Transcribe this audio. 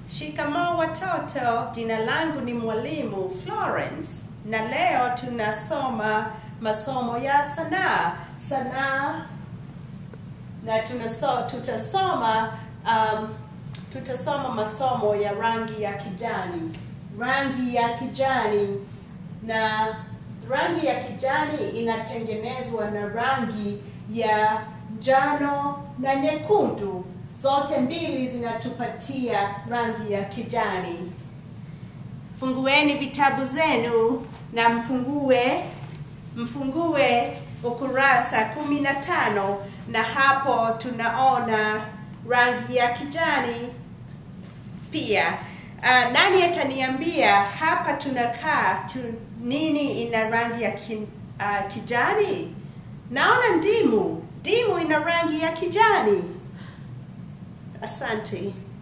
Shikamoo watoto, jina langu ni mwalimu Florence na leo tunasoma masomo ya sanaa. Sanaa na tunaso, tutasoma um, tutasoma masomo ya rangi ya kijani. Rangi ya kijani na rangi ya kijani inatengenezwa na rangi ya njano na nyekundu. Zote mbili zinatupatia rangi ya kijani. Fungueni vitabu zenu na mfungue mfungue ukurasa kumi na tano na hapo tunaona rangi ya kijani pia. Uh, nani ataniambia hapa tunakaa tu, nini ina rangi ya ki, uh, kijani? Naona ndimu. Ndimu ina rangi ya kijani. Asante.